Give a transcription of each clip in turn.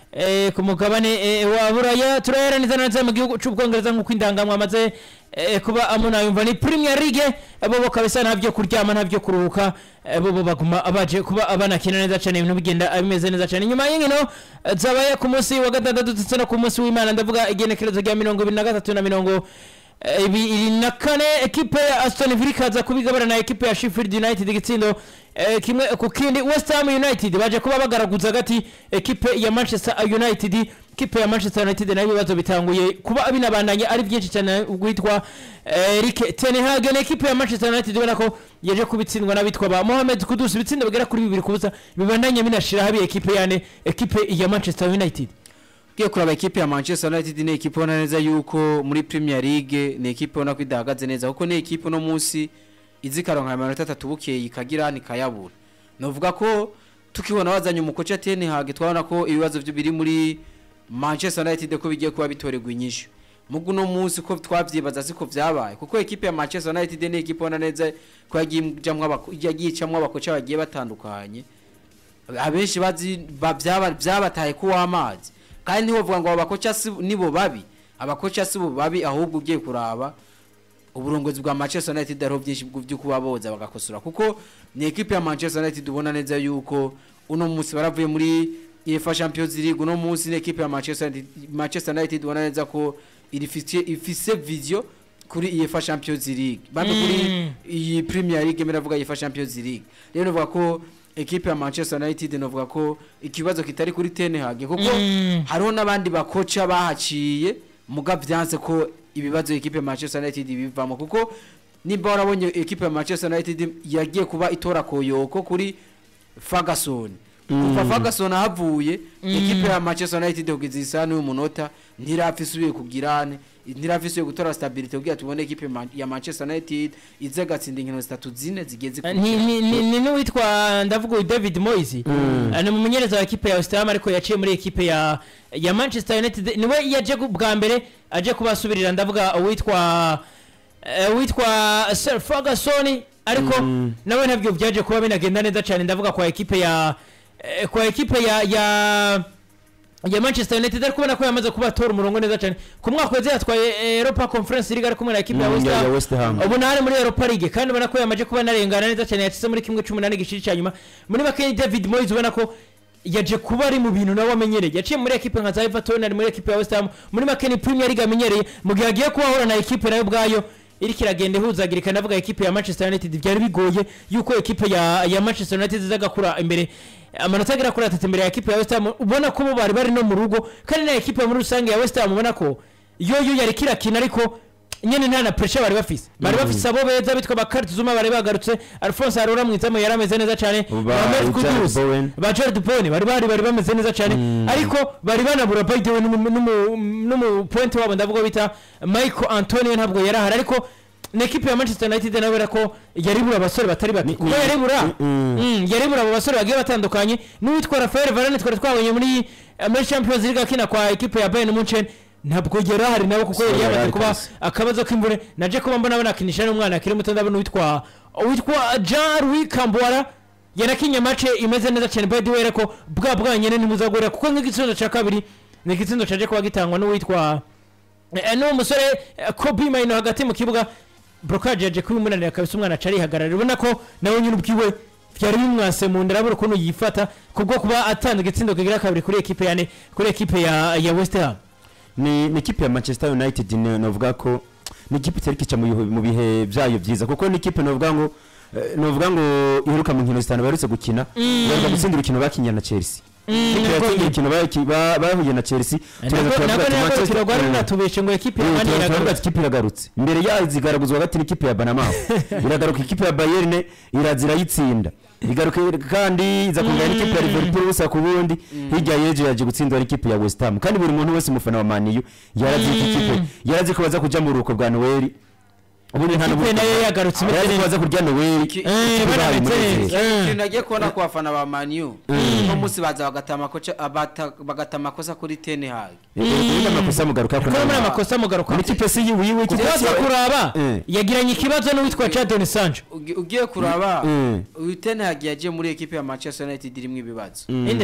eh, ku mugabane eh, wa buraya turayaraniriza neza mu gihugu c'ubwongereza nk'uko indangamwa amaze eh, kuba amunayumva ni premier league eh, bobo kabisa ntabyo kuryama ntabyo kuruhuka eh, bobo baguma baje kuba banakina neza cyane ibintu bigenda eh, bimeze neza cyane nyuma y'inkino eh, zabaye ku munsi wa gatandatu ndetse no ku munsi w'imana ndavuga igenekerezo rya mirongo ibiri na gatatu na mirongo eh, ibiri na kane ekipe ya aston villa ikaza kubigabana na ekipe ya sheffield united igitsindo eh, kimwe ku kindi west ham united baje kuba bagaraguza hagati ekipe ya manchester united ekipe ya manchester united nayo ibibazo bitanguye kuba binabandanye ari byinshi cyane guhitwa eh, Erik ten Hag na ekipe ya manchester united ubona ko yaje kubitsindwa n'abitwa ba mohamed kudus ibitsindo bigera kuri bibiri ku busa bibandanye binashira habi ekipe yane ekipe ya manchester united ugiye kuraba ekipe ya manchester united ni ekipe ubona neza yuko muri premier league ni ekipe ubona ko idahagaze neza kuko ni ekipe uno munsi izi ikaronka amanota atatu bukeye ikagira nikayabura novuga ko tukibona wazanye umukoca ten hag twabona ko ibibazo byo biri muri manchester united ko bigiye kuba bitorerwa inyishu mugu uno munsi ko twavyibaza siko vyabaye kuko ekipe ya manchester united ni ekipe ubona neza ko yagiye ijamwo abako- yagiye icamwo abakoca bagiye batandukanye abenshi bazi ba- byaba- byabataye ko w'amazi kandi ntiwovuga ngo abo bakoca si- nibo babi abakoca si bo babi ahubwo ugiye kuraba uburongozi bwa Manchester United ariho byinshi bwo- byo kuba boza bagakosora kuko ni ekipe ya Manchester United ubona neza yuko uno munsi baravuye muri UEFA Champions League uno munsi ni ekipe ya Manchester United, Manchester United ubona neza ko irifite ifise vision kuri UEFA Champions League bamwe kuri iyi Premier League meravuga UEFA Champions League rero novuga ko ekipe ya Manchester United novuga ko ikibazo kitari kuri Ten Hag kuko Mm. hariho n'abandi bakoca bahaciye muga vyanse ko ibibazo ekipe ya Manchester United bivamo kuko nimba warabonye ekipe ya Manchester United yagiye kuba itora koyoko kuri Ferguson kuva Ferguson ahavuye ekipe ya Manchester United kugeza isa n'uyu munota ntirafisubiye kugirane ntirafisubiye gutora stability kugira tubone ekipe ya Man- ya Manchester United ize gatsinda inkino zitatu zine zigeze ni ni- ni- ni n'uwitwa ndavuga uyu david moyes Eh, ni umumenyereza wa ekipe ya west ham ariko yaciye muri ekipe ya ya manchester united niwe yaje gu- bwa mbere aje kubasubirira ndavuga uwitwa eh, uwitwa sir ferguson ariko nawe nabyo byaje kuba binagenda neza cyane ndavuga kwa ekipe ya eh, kwa ekipe ya ya ya Manchester United ariko ubona ko yamaze kuba atora umurongo neza cyane ku mwaka weze yatwaye eh, Europa Conference League ari kumwe na ekipe ya Mm, West ya- ya Ham West Ham. ubu ntari muri Europa League kandi ubona ko yamaze kuba narengana neza cyane yatse muri kimwe cy'umunani gishiri cya nyuma muri make ni David Moyes ubona ko yaje kuba ari mu bintu nawe amenyereye yaciye muri ekipe nka za Everton ari muri ekipe ya West Ham muri make ni Premier League amenyereye mu gihe agiye kuba ahura na ekipe nayo ubwayo iriko iragenda ihuzagirika ndavuga ekipe ya Manchester United byari bigoye yuko ekipe ya ya Manchester United iza gakura imbere amanota agera kuri atatu imbere ya ekipe ya West Ham ubona ko bo bari bari no mu rugo kandi na ekipe muri rusange ya West Ham ubona ko yo yo yari kirakina ariko nyene nta na pressure bari bafise bari bafise abo beza bitwa bakarti zuma bari bagarutse Alphonse Arora mwizamu yari ameze neza cyane Ba Mohamed Jared Kudus, Bowen. ba Jared Bowen bari bari bari bameze neza cyane ariko bari banabura by the way n'umu- n'umu n'umu point wabo ndavuga bita Michael Antonio ntabwo yari ahari ariko na ekipe ya Manchester United nawe era ko yari bura abasore batari bake kuko yari bura Mm, yari bura abo basore bagiye batandukanye n'uwitwa Rafael Varane twari twabonye muri muri Champions League akina kwa ekipe ya Bayern Munchen ntabwo yari ahari nawe kuko yari yari yamaze ahari kuba kabisa. akabazo k'imvune naje kuba mbona banakinisha n'umwana akiri muto ndabona uwitwa uwitwa Jean Louis Kambwara yanakinye mace imeze neza cyane by the way ariko bwa bwa nyene ntimuzagorera kuko nk'igitsindo cya kabiri ni igitsindo cyaje kuba gitangwa n'uwitwa Eh, n'uwo musore eh, Kobe Maino hagati mu kibuga Brokaje yaje kubimunanira kabisa umwana acari hagarara ubona ko nawe nyine ubwiwe byari bimwase mu nda arabura ukuntu yifata kubwo kuba atanga igitsindo kigira kabiri kuri ekipe ya ne kuri ekipe ya ya West Ham ni ni ikipe ya manchester united ni- novuga ko ni ikipe itari kica mu bihe- mu bihe byayo byiza kuko ni ikipe novuga ngo eh, novuga ngo iheruka mu nkino zitanu baherutse gukina baheruka gutsinda urukino bakinnye na chelsea ikipe yatsindiye urukino baki- ba- bahuye na chelsea turaza turavuga nako ati nako Manchester- turagwara Mm. natubeshe ngo ekipe ya Eh, Mani turaza turavuga iragarutse ati ikipe iragarutse imbere yayo zigaragazwa hagati n'ikipe ya banamaho iragaruka ikipe ya bayerne iraza irayitsinda igaruka kandi iza kungana n'ikipe ya liverpool ubusa ku bundi hirya y'ejo yaje gutsindwa n'ikipe ya west ham kandi buri muntu wese umufana wa maniyu yarazi ko ikipe yarazi ko baza kuja mu ruhuko bwa noel ubundi nta Ikipe nayo yagarutse imeze yarazi ko neza. baza kurya noel Iki- Eh, banabitse neza. Eh. ikintu nagiye kubona ku bafana ba maniyu uno munsi baza bagata amakoca abata- bagata amakosa kuri ten hag ubundi amakosa mugaruka kuko muri amakosa mugaruka muri ikipe si yiwe ikipe si kubaza kuraba Eh. yagiranye ikibazo n'uwitwa Jadon Sancho Ugi- ugiye kuraba Mm. uyu ten hag yagiye muri ekipe ya manchester united irimo ibibazo indesi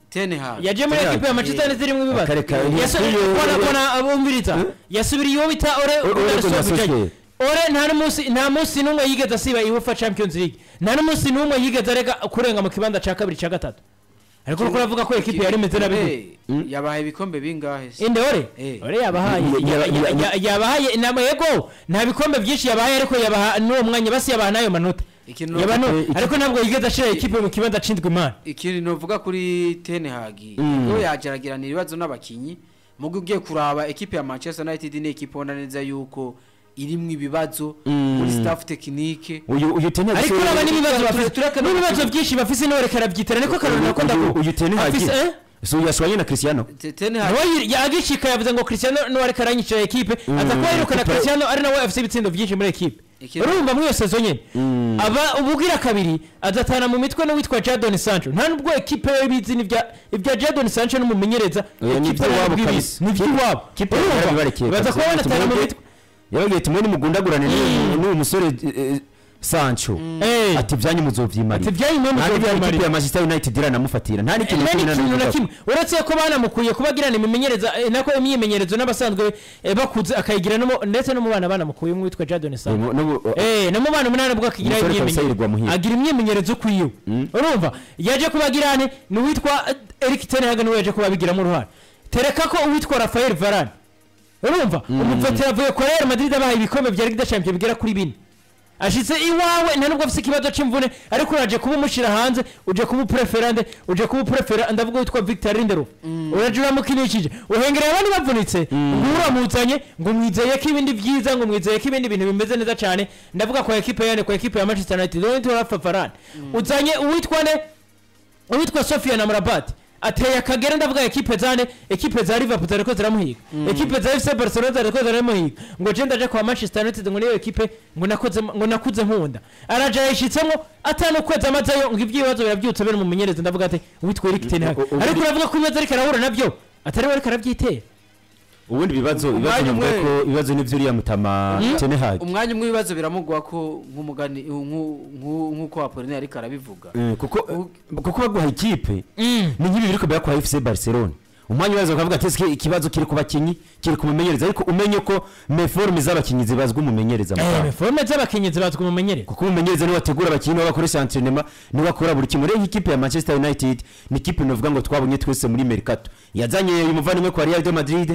Ten Hag yaje muri Ten ekipe ya Hag. manchester united irimo ibibazo Akareka, Yasu- iyo- kona iyo- kona abumviriza yasubiriye uwo bita ore Ore- Ore Ore Gunnar Solskjaer. Solskjaer. ore nta n'umunsi nta munsi n'umwe yigeze asiba iwefa champions league nta n'umunsi n'umwe yigeze arega kurenga mu kibanza cya kabiri cya gatatu ariko nuko uravuga ko ekipe yari imeze nabi gute? Eh, yabahaye ibikombe bingahe se inde ore Eh. ore yabahaye Ya- ya- ya- ya- ya- yabahaye inama yego nta bikombe byinshi yabahaye ariko yabaha n'uwo mwanya basi yabaha n'ayo manota Ikintu Yaba no- Eh, iki- ariko ntabwo yigeze ashira ekipe mu kibanza acindwa imana ikintu novuga kuri Ten Hag Mm. ngo yageragerana ibibazo n'abakinyi mugo ugiye kuraba ekipe ya Manchester United ni ekipe ubona neza yuko irimwo ibibazo Mm. muri staff technique uyu uyu Ten Hag ariko se- uraba n'ibibazo Ture- bafite tureke n'ibibazo n'abakinnyi. byinshi bafise niwe reka arabyitera niko karori nakunda uyu- ko uyu Ten Hag afise eh? si uyu yashwanye na Cristiano Te- Ten Hag nawe yagishika yavuze ngo Cristiano niwe ariko aranyicira ekipe aza kuba yirukana ekipe- Cristiano ari nawe afise ibitsindo byinshi muri ekipe Ikintu- urumva muri iyo sezo nyene aba ububwira kabiri adatana mu mitwe n'uwitwa Jadon Sancho nta nubwo ekipe yo bizi n'ibya ibya Jadon Sancho n'umumenyereza Oya, ni ekipe iby'iwabo ntabwo ibizi kabisa. ni iby'iwabo Kipe Urumva? yarabibarekeye baza kabisa. kuba banatana mu Tumwebwe- mitwe yababwiye tumwe nimugundagurane n'uyu- n'uyu musore eh, eh, Sancho Eh. ati ibyanyu muzovyimarira Ati ibyanyu mwe nta n'ibya muzovyimarira. ekipe ya Manchester United iranamufatira nta n'ikintu nta kimwe n'ikintu na nanamuvugaho. kimwe uretse ko banamukuye kuba agirana imimenyereza eh, nako imyimenyerezo n'abasanzwe eh, bakuze akayigira no mu- ndetse no mu bana banamukuye umwe witwa Jadon Sancho Eh, n'ubu- Eh, no mu bana umunani bwo akigira Umusore kabisa yirirwa imyimenyerezo muhira. agira imyimenyerezo kwiwe urumva yaje kuba agirane ni uwitwa eh, Eric Ten Hag niwe yaje kuba abigiramo uruhare tereka ko uwitwa Rafael Varane urumva umuvetera avuye kwa Real Madrid abahaye ibikombe bya Ligue des Champions bigera kuri bine ashitse iwawe nta nubwo afise ikibazo c'imvune ariko uraje kuba umushira hanze uje kuba upreferande uje kuba uprefera ndavuga witwa Victor Lindelof uraje uramukinishije uhengereye abandi bavunitse ngo uramuzanye ngo mwizeye ko ibindi byiza ngo mwizeye ko ibindi bintu bimeze neza cyane ndavuga kwa ekipe yane kwa ekipe ya Manchester United uwitwa Rafa Varane uzanye uwitwa ne uwitwa Sofia na Mrabat ateye akagera ndavuga ekipe zane ekipe za Liverpool zariko ziramuhiga ekipe za FC Barcelona zariko ziramuhiga ngo je ndaje kwa Manchester United ngo niyo ekipe ngo nakoze ngo nakuze nkunda araje yishitsemo atanu kwezi amazeyo ngo ibyibazo birabyutse bene umumenyereza ndavuga ati witwa Eric Ten Hag U- u- ariko uravuga ko ibibazo ariko arahura nabyo atari we ariko arabyitera ubundi ibibazo ibibazo Umwanya navuga umwe- ko ibibazo nivyo uriya mutama Ten Hag umwanya umwe ibibazo biramugwa ko nk'umugani nku- nku- nk'uko Apollinaire ariko arabivuga Eh, kuko kuko baguha ikipe ni nk'ibi biriko birakora FC Barcelona umwanya wazo ukavuga ati "Ese ikibazo kiri ku bakinyi kiri ku mumenyereza ariko umenye ko meforme z'abakinyi zibazwa umumenyereza mu eh Rwanda. forme z'abakenyezi bazwi umumenyereza kuko umumenyereza niwe wategura abakinyi niwe bakoresha entraînement niwe akora buri kimwe rero ikipe ya Manchester United ni ikipe novuga ngo twabonye twese muri Mercato yazanye uyu muvandimwe kwa Real de Madrid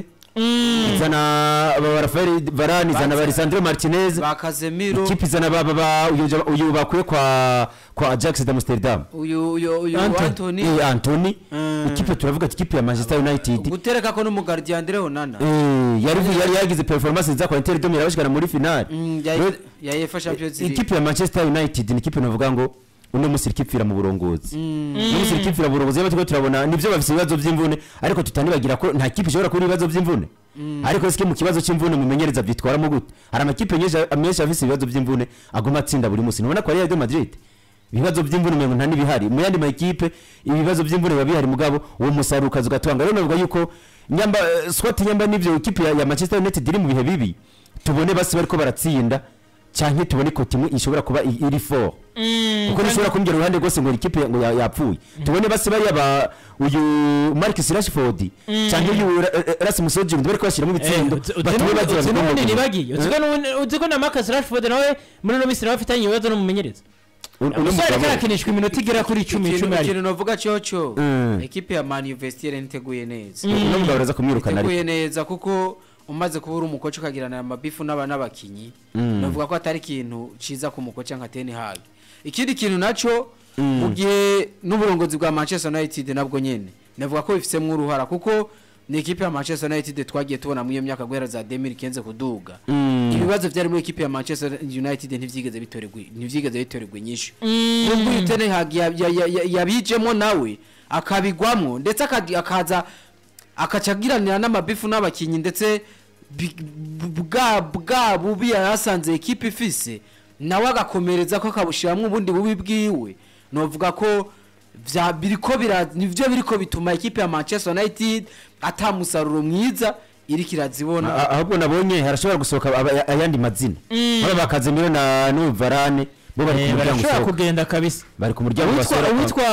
izana ba Rafael Varane izana ba Lisandro Martinez ba Casemiro ikipe izana ba ba- ba uyu ja- uyu bakuye kwa kwa Ajax de Amsterdam uyu uyu uyu Anthony. Anthony eh Anthony Mm. ikipe turavuga ati ikipe ya Manchester United gutereka ko n'umugardian Andre Onana eh yari yari yagize performance nziza kwa Inter de Milan bashikana muri finale Mm, ya- Rero- ya UEFA Champions League ikipe ya Manchester United ni ikipe navuga ngo uno musi irikipfira mu burongozi uno musi irikipfira mu burongozi rero turiko turabona nivyo bafise ibibazo vy'imvune ariko tutanibagira ko nta kipe ishobora kubura ibibazo vy'imvune ariko sike mu kibazo c'imvune mumenyereza vyitwaramo gute hari amakipe menshi menshi afise ibibazo vy'imvune aguma atsinda buri musi nubona ko Real de Madrid ibibazo by'imvune umengo nta n'ibihari mu yandi makipe ibibazo by'imvune biba bihari mugabo uwo musaruro ukaza ugatanga rero navuga yuko nyamba eh, swat nyamba n'ivyo ikipe ya, ya Manchester United iri mu bihe bibi tubone basi bariko baratsinda canke tubone ko timwe ishobora kuba i- iri for kuko nishobora kumbwira uruhande rwose ngo ikipe ngo ya- yapfuye tubone basi bari aba uyu Marcus Rashford canke uyu Ra- eh, Rasmus Hojlund bariko bashiramo ibitsindo batume bagira uzi ngo n'ubundi bagomba- ntibagiye uzi ko n'ubundi- uzi ko na Marcus Rashford nawe muri uno minsi nawe afitanye ibibazo n'umumenyereza Un- uno umusore ariko mugabo- arakinishwa iminota igera kuri icumi ikintu icumi ari ikintu novuga cyoco Mm. ekipe ya Man Vestiaire ntiteguye neza uno mugabo araza kumwirukana ariko iteguye neza kuko umaze kuba uri umukoci ukagirana amabifu n'aba n'abakinyi navuga ko atari ikintu ciza ku mukoci nka Ten Hag ikindi kintu naco mu gihe n'uburongozi bwa Manchester United nabwo nyene navuga ko bifisemo uruhara kuko ni ekipe ya Manchester United twagiye tubona muri iyo myaka guhera za 2015 kuduga ibibazo byari muri ekipe ya Manchester United ntivyigeze bitorerwa ntivyigeze bitorerwa nyinshi nubwo uyu Ten Hag ya- ya- ya- ya- yabijemo nawe akabigwamwo ndetse akadi- akaza akacagiranira n'amabifu n'abakinyi ndetse bi- bu- bwa bwa bubi yarasanze ekipe ifise nawe agakomereza ko akabushiramwo ubundi bubi bwiwe novuga ko vya biriko bira nivyo biriko bituma ekipe ya Manchester United ata musaruro mwiza iriko irazibona A- ahubwo nabonye harashobora gusohoka aba- ayandi mazina aba bakazemiro na n'uvarane bo bari ku Eh, muryango barashobora usohoka kugenda kabisa bari ku muryango uwitwa basohoka uwitwa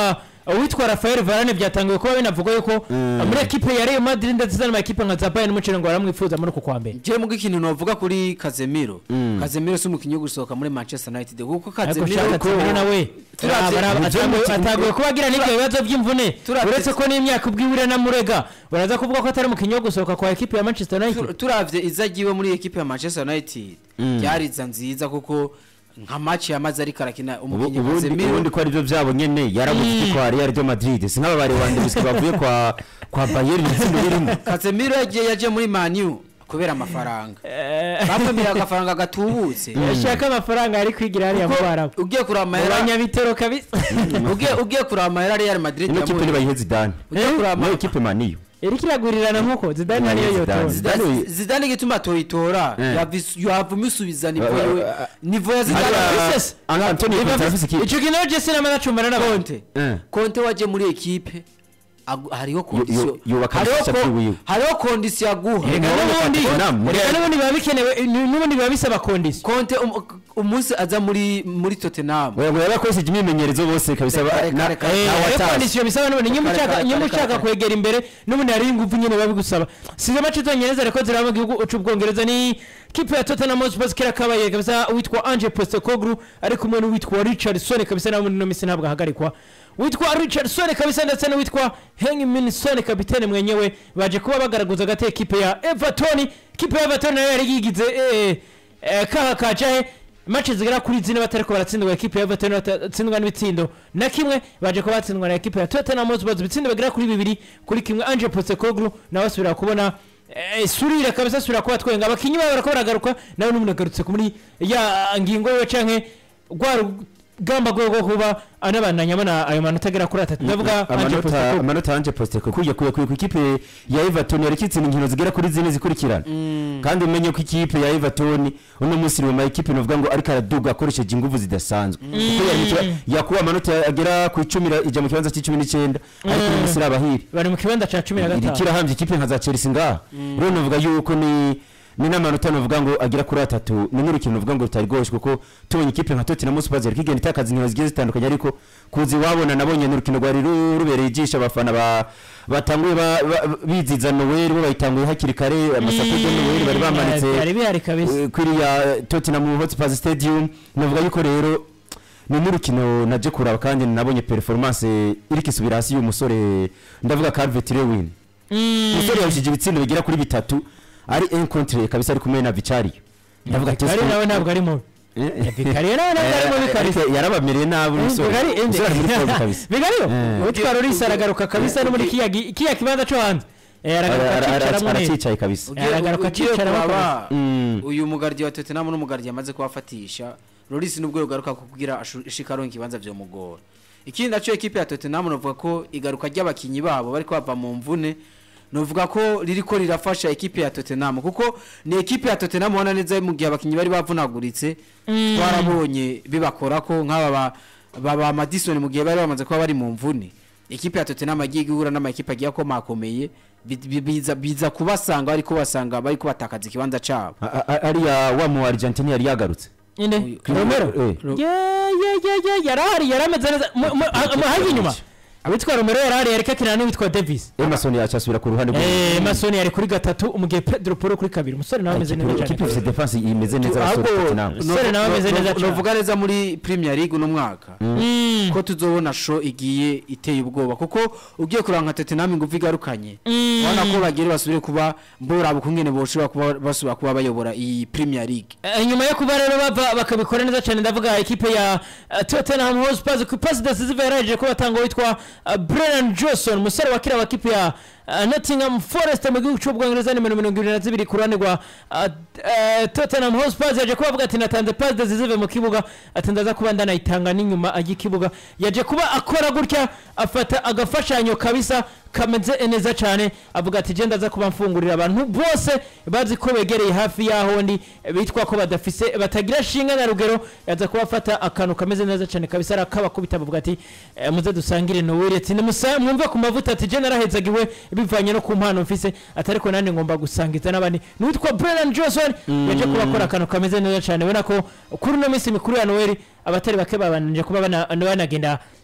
uwitwa Rafael Varane byatangiye kuba binavugwa yuko Mm. muri ekipe ya Real Madrid ndetse n'amakipe nka za Bayern Munich ngo baramwifuza muri uku kwa mbere njyewe mu ikintu navuga kuri Casemiro Mm. Casemiro si umukinnyi wo gusohoka muri Manchester United kuko ariko Casemiro shaka Casemiro nawe Turavye- araba- atagoye- atagoye kuba agira n'ibyo bibazo by'imvune Turavye- uretse ko n'imyaka ubwiwire na murega baraza kuvuga ko atari umukinnyi wo gusohoka kwa ekipe ya Manchester Tur- United turavye iza agiwe muri ekipe ya Manchester United Mm. ryariza nziza kuko nka match yamaze ariko arakina Ubu- umukinnyi ubundi Casemiro ubundi ko aribyo byabo nyene yarabuze iki kwa Real de Madrid si nk'ababare wande gusa bavuye kwa kwa Bayern itsinda birimo Casemiro yagiye yaje muri Man U kubera amafaranga bamwemerera agafaranga gatubutse yashaka amafaranga ari kwigira hariya mu Kuko Barabu ugiye kuraba mu amahera banyabitero kabisa ugiye ugiye kuraba amahera Real Madrid ino kipe yamuhaye. nibayihe Zidane ugiye kuraba niyo kipe maniyo iri kiragurirana nk'uko Zidane ariyo Zidane, yotora Zidane. Zidane- Zidane igituma toyitora Eh. yavuma isubiza nivo Eh, yewe eh, nivo ya Zidane Hariya- Princess. Anga Antonio Conte arafise ikipe icyo kintu Jesse n'amanacumbana n'abantu Conte Eh. Conte waje muri ekipe agu- hariho kondisiyo yo- yubaka hariho ibishasha ko- by'iwiwe. hariho kondisiyo aguha Reka Urabona n'ubundi Tottenham, reka n'ubundi biba bikenewe ni- n'ubundi biba bisaba kondisiyo Conte um- umunsi aza muri muri Tottenham ngo yabakoresheje imyimenyerezo bose kabisa ba- Reka, na- reka, na reka. ariko watasi. kondisiyo bisaba n'ubundi nyuma Kare, ushaka kare, nyuma kare, ushaka kare. kwegera imbere n'ubundi hari ingufu nyine biba bigusaba sizo mace zonyine zari ko ziraba mu gihugu cy'ubwongereza ni kipe ya Tottenham Hotspur kera kabaye kabisa uwitwa Ange Postecoglou ari kumwe n'uwitwa Richardson kabisa nawe muri ino minsi ntabwo ahagarikwa witwa Richardson kabisa ndetse n'uwitwa Heung-min Son kapitene mwenyewe baje kuba bagaragaza agati ekipe ya Everton kipe ya Everton nayo yari yigize eh, eh, kaha kacahe match zigera kuri zine batariko baratsindwa ekipe ya Everton batatsindwa n'ibitsindo na kimwe baje kuba batsindwa na ekipe ya Tottenham Hotspur ibitsindo bagera kuri bibiri kuri kimwe Ange Postecoglou nawe asubira kubona eh, surira kabisa asubira kuba twenga abakinyi babo barako baragaruka nawe n'umuntu agarutse ku muri ya ngingo yiwe canke rwa rugamba rwe rwo kuba anabandanyamo na ayo manota agera kuri atatu ndavuga Ange amanota Postecoglou amanota Ange Postecoglou kuye kuye kuye ku ikipe ya Everton yari kitsinda inkino zigera kuri zine zikurikirana kandi umenye ko ikipe ya Everton uno munsi iri mu ma ekipe novuga ngo ariko araduga akoresheje ingufu zidasanzwe kuko yari mu kiba- yakuba amanota agera ku icumi ra- ijya mu kibanza cy'icumi n'icyenda ariko uno munsi irabahiri bari mu kibanza ca cumi na iri gatanu kirahambye ikipe nka za Chelsea ngaha rero novuga yuko ni ni n'amanota novuga ngo agera kuri atatu ni n'urukino novuga ngo rutari rwose kuko tubonye ikipe nka Tottenham Hotspur yari kigenda itakaza inkino zigiye zitandukanye ariko kuzi wabona nabonye n'urukino rwari ru- rubereye ijisho abafana ba batanguye ba- ba- biziza Noel bo bayitanguye hakiri kare amasapo ya Noel bari bamanitse byari bihari kabisa eh, kuriya Tottenham Hotspur Stadium novuga yuko rero ni n'urukino naje kuraba kandi nabonye performance iri kisubira hasi y'umusore ndavuga Calvert Lewin umusore yarushije ibitsindo bigera kuri bitatu ari encontre kabisa ari kumwe na Vicario ndavuga ati Vikari nawe ntabwo ari mubi Vikari nawe ntabwo ari mubi kabisa ariko yarabamereye nabi umusore Vigari ende umusore ari muri form kabisa Vigariyo Eh. utwa Loris aragaruka kabisa no muri kiya gi- kiya kibanza cyo hanze Eh, Ara- aragaruka ara- ara- akicaramo neza aracicaye kabisa Ugiye- Aragaruka ugiye akicara kuraba Mm. uyu mugardiya wa Tottenham n'umugardiya amaze kubafatisha Loris nubwo yogaruka kugira ashu- ishika aronka ikibanza vyomugora ikindi naco ekipe ya Tottenham novuga ko igaruka ry'abakinyi babo bariko bava mu mvune novuga ko ririko rirafasha ekipe ya Tottenham kuko ni ekipe ya Tottenham ubona neza mu gihe abakinyi bari bavunaguritse twarabonye bibakora ko nk'aba ba- ba ba Madison mu gihe bari bamaze kuba bari mu mvune ekipe ya Tottenham agiye guhura n'amakipe agiye akomakomeye bi- bi- biza biza kubasanga bariko basanga bariko batakaza ikibanza cabo A- a- ariya wa mu Argentine yari yagarutse inde Uyu- Romero Eh. ye ye ye ye yarahari yarameze neza Mu- mu- ah, mu- hafi inyuma abitwa Romero yarahari yareka akina n'uwitwa Davis Emerson yacasubira ku ruhande Eh, Masoni yari kuri gatatu umugihe Pedro Poro kuri kabiri umusore nawe ameze neza ikipe cyane ifite defense imeze neza abasore ahubwo Tottenham Umusore nawe ameze neza cyane. novuga neza muri Premier League uno mwaka Mm. ko tuzobona show igiye iteye ubwoba kuko ugiye kuranga nka Tottenham ingufu igarukanye Mm. ubona ko bagire basubire kuba mbora bukungene boshobora kuba basubira kuba bayobora iyi Premier League Eh, nyuma yo kuba rero bava bakabikora neza cyane ndavuga ikipe ya eh, Tottenham Hotspur ku pasi decisive yaraje ko batanga witwa eh, Brennan Johnson umusore wa kira wa kipe ya eh, Nottingham Forest mu gihugu cy'ubwongereza nimero mirongo irindwi na zibiri ku ruhande rwa eh, eh, Tottenham Hotspur yaje kuba avuga ati natanze pasi decisive mu kibuga ati ndaza kuba ndanayitanga n'inyuma y'ikibuga yaje kuba akora gutya afata agafashanyo kabisa kameze neza cyane avuga ati je ndaza kuba mfungurira abantu bose bazi ko begereye hafi y'aho ndi bitwa ko badafise batagira shinga na rugero yaza kuba afata akantu kameze neza cyane kabisa arakabakubita bavuga ati eh, muze dusangire noweli ati nimusa mwumve ku mavuta ati je narahezagiwe bivanye no ku mpano mfise ati ariko nanjye ngomba gusangiza n'abandi n'uwitwa Brennan Johnson yaje kuba akora akantu kameze neza cyane ubona ko kuri uno minsi mikuru ya noweli abatari bake babanije kuba bana- banagenda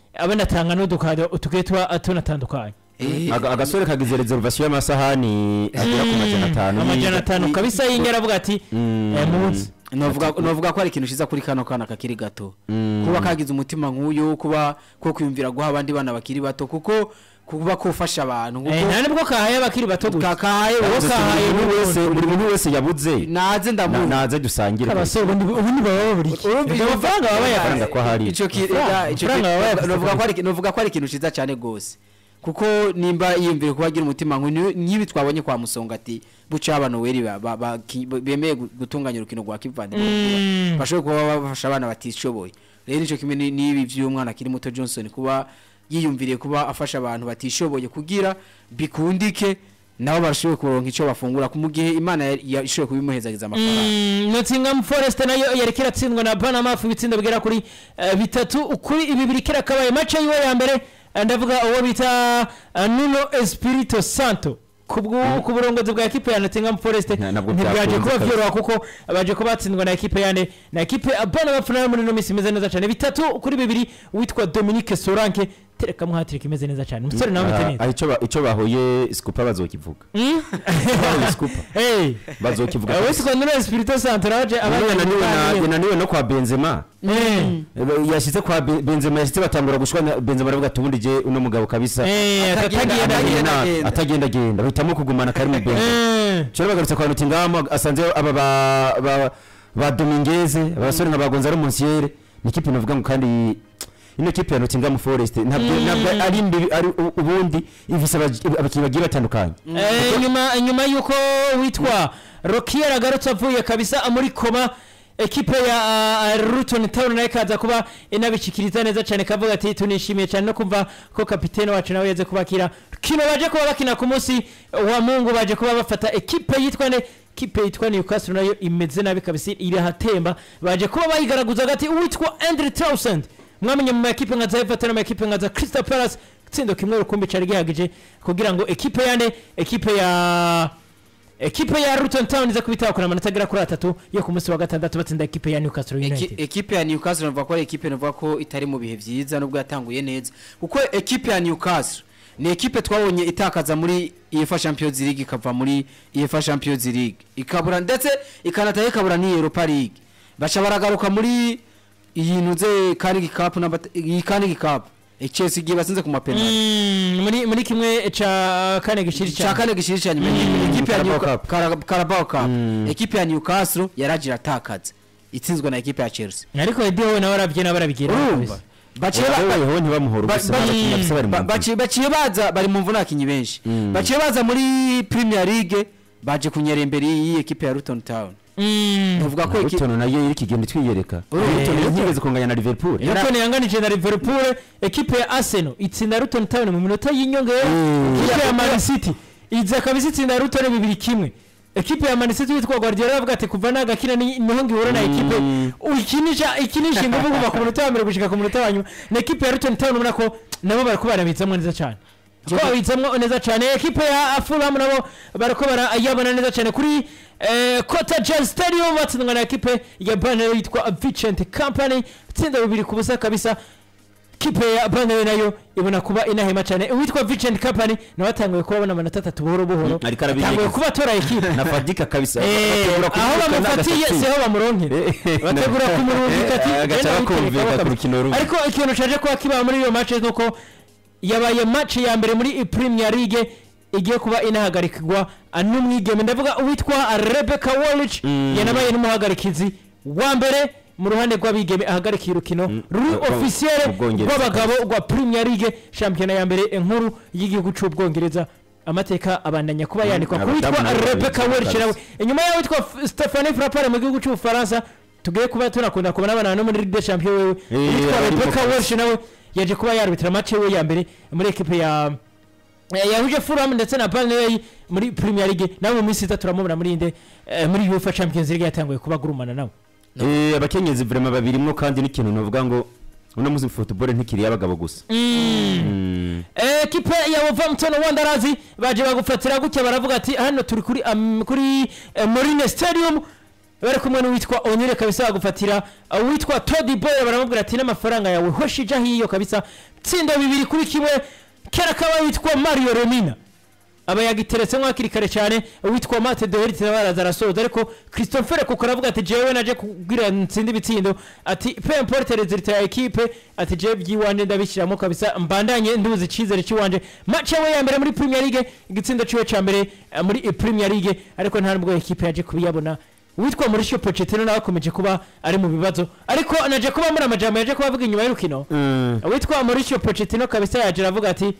abanatanga n'udukado tugiye tuba tunatandukanye Eh, Aga- agasore kagize reservation y'amasahani agera ku majana atanu amajana atanu kabisa yingera avuga ati Mm. eh, munsi novuga novuga ko ari ikintu ciza kuri kano kana kakiri gato kuba kagize umutima nk'uyu kuba ko kwiyumvira guha abandi bana bakiri bato kuko kuba kofasha abantu Eh, nta nibwo kahaye abakiri bato gusa kakaye Uwo wose kahaye buri muntu n'ubundi. wese buri muntu wese yabuze naze na- ndamuzi naze dusangire abasore ubundi ubundi baba baburi Urumva amafaranga baba Amafaranga ko hari. ico ki- Amafaranga- ega, ico amafaranga ki- baba bayafise novuga ko kuri- ari novuga ko ari ikintu ciza cyane gose kuko nimba yiyumvira kuba agira umutima nk'uyu nk'ibi twabonye kwa musonga ati buca abantu weri ba- ba- ba- ki- bemeye gu- gutunganya urukino rwa kivandimwe Mm. bashobora kuba bafasha abana batishoboye rero nico kimwe ni- n'ibi vy'umwana akiri muto Johnson kuba yiyumviriye kuba afasha abantu batishoboye kugira bikundike nabo barashoboye kuronka ico bafungura ku mu gihe imana yari- yashoboye kubimuhezagiza amafaranga Mm, Nottingham Forest nayo yari kiratsindwa na Panama ku bitsindo bigera kuri eh, bitatu kuri ibi biri kirakabaye match yiwe ya mbere eh, ndavuga uwo bita eh, Nuno Espirito Santo ku bwu- ku burongozi bwa ekipe ya Nottingham Forest Na- nabwo ntibyaje byakunze kuba kabisa. byoroha kuko baje kuba batsindwa na ekipe yane na ekipe ya Panama nayo muri ino minsi imeze neza cyane bitatu kuri bibiri witwa Dominique Solanke tereka muhatirika imeze neza cyane umusore nawe ameze neza Ah, ico ba- ico bahoye scoop bazokivuga Mm? bahoye scoop Hey. bazokivuga Eh, kabisa. witwa Nuno Espirito Santo naje None abanye yananiwe na- yananiwe no kwa Benzema Eh. Eh, yashyize kwa Be- Benzema yashyize batangura gushwana Benzema aravuga ati ubundi je uno mugabo kabisa Eh, Atagenda- atagenda atagenda- agenda. agenda. atagenda agenda bahitamo kugumana kari mu Benzema Eh. cyo bagarutse kwa Nottingham asanze aba ba ba, ba Dominguez abasore nka ba Gonzalo Monsiere ni kipe navuga ngo kandi ino kipe ya Nottingham Forest ntabwo ntabwo ari mbi ari u- ubundi ifise abaji- abakinnyi bagiye batandukanye Eh, nyuma nyuma yuko witwa Rokier agarutse avuye kabisa muri koma ekipe ya uh, Luton Town nayo ikaza kuba inabishikiriza neza cyane kavuga ati tunishimiye cyane no kumva ko kapitene wacu nawe yaze kubakira kino baje kuba bakina ku munsi wa Mungu baje kuba bafata ekipe yitwa ne kipe yitwa Newcastle nayo imeze nabi kabisa irahatemba baje kuba bayigaragaza gati uwitwa Andre Townsend mwamenye mu makipe nka za Everton no mu makipe nka za Crystal Palace tsindo kimwe rukumbi cari gihagije kugira ngo ekipe yane ekipe ya ekipe ya Luton Town iza kubitakura amanota agera kuri atatu yo ku munsi wa gatandatu batsinda ekipe ya Newcastle Eki- United ekipe ya Newcastle navuga ko ari ekipe navuga ko itari mu bihe byiza nubwo yatanguye neza kuko ekipe ya Newcastle ni ekipe twabonye itakaza muri UEFA Champions League ikava muri UEFA Champions League ikabura ndetse ikanataye ikabura ni Europa League baca baragaruka muri iyi ntuze Carnegie Cup na iyi Carnegie Cup E, Chelsea igiye batsinze ku mapenalty Mm, muri muri kimwe ca kane gishiri cya cyane kane gishiri cyane ekipe ya Carabao Newca- Cup. Cara- Carabao Cup Mm. ekipe ya Newcastle yaragira atakaza itsinzwe na ekipe ya Chelsea ariko Eddie Howe nawe arabye nawe arabigira urumva baciye ba- ba- wewe ntibamuhora Ba- ubusa ba- abakinnyi bafise bari mu ba- mvune. baciye baciye baza bari mu mvune abakinnyi benshi Mm. baciye baza muri Premier League baje kunyera imbere y'iyi ekipe ya Luton Town Mm. bavuga ko eki- Luton nayo iri kigenda twiyereka Urumva. Luton ntigeze kunganya na Liverpool Luton yanganije na Liverpool ekipe ya Arsenal itsinda Luton Town mu minota y'inyongera Mm. ekipe ya Man City iza kabisa itsinda Luton bibiri kimwe ekipe ya Man City witwa Guardiola avuga ati kuva nagakina ni niho ngihura na ekipe Mm. ukinisha ikinisha ingufu kuva ku munota wa mbere gushika ku munota wa nyuma na ekipe ya Luton Town ubona ko nabo bariko barabitsamo neza cyane ko babitsamo neza cyane ekipe ya Fulham nabo bariko barayabona neza cyane kuri eh, Cottagel Stadium batsindwa na ekipe ya Burnley yitwa Vicent Company itsinda bibiri ku busa kabisa kipe ya Burnley nayo ibona kuba inahema cyane uwitwa Vicent Company nawe atanguye kubabona amanota atatu buhoro buhoro Mm, ariko arabinyegeza. atanguye kuba atora ekipe na Fadika kabisa Eh, Bategura aho kumwirukana bamufatiye agasatsi. siho bamuronkera Eh, bategura kumurungika ati Eh, agaca "Genda bakumvikana witereka ku kabisa." rukino rumwe. ariko ikintu caje kuba kiba muri iyo match nuko yabaye match ya mbere muri Premier League igiye kuba inahagarikirwa n'umwigeme ndavuga uwitwa Rebecca Wallich Mm. yanabaye n'umuhagarikizi wa mbere mu ruhande rw'abigeme ahagarikiye urukino ruri Rwo- officiel mu Bwongereza. rw'abagabo rwa Premier League shampiyona ya mbere nkuru y'igihugu cy'ubwongereza amateka abandanya kuba yandikwa Mm, ku witwa abadamu nabo Rebecca babitse Wallich nawe kabisa. inyuma yaho witwa F- Stephanie Frappard mu gihugu cy'ubufaransa tugiye kuba tunakunda kubona abana no muri Ligue des Champions wewe Eh, witwa ari Rebecca mu- Walsh nawe yaje kuba yarbitra match we ya mbere muri equipe ya eh, yahuje Fulham ndetse na Burnley muri Premier League nawe mu minsi itatu turamubona muri inde eh, muri UEFA Champions League yatanguye kuba gurumana nawe Eh, abakenyezi vraiment babirimwo kandi n'ikintu novuga ngo uno munsi football ntikiri y'abagabo gusa Mm. ekipe ya Wolverhampton Wanderers baje bagufatira gutya baravuga ati hano turi kuri am- kuri eh, Marine Stadium bari kumwe n'uwitwa onire kabisa bagufatira uwitwa todi boy baramubwira ati n'amafaranga yawe hoshi ija hiyo kabisa tsinda bibiri kuri kimwe kera kaba witwa mario remina aba yagiteretsemo hakiri kare cyane uwitwa mate doheriti nawe araza arasoza ariko christopher kuko aravuga ati jewe naje kubwira nsinde ibitsindo ati pe importe resultat ya ekipe ati jewe by'iwanje ndabishyiramo kabisa mbandanye nduzi icyizere cy'iwanje match yawe ya mbere muri premier league igitsindo ciwe ca mbere eh, muri eh, premier league ariko nta nubwo ekipe yaje kubiyabona uwitwa Mauricio Pochettino nawe akomeje kuba ari mu bibazo ariko naje kuba muri amajambo yaje kuba avuga inyuma y'urukino uwitwa Mauricio Pochettino kabisa yaje aravuga ati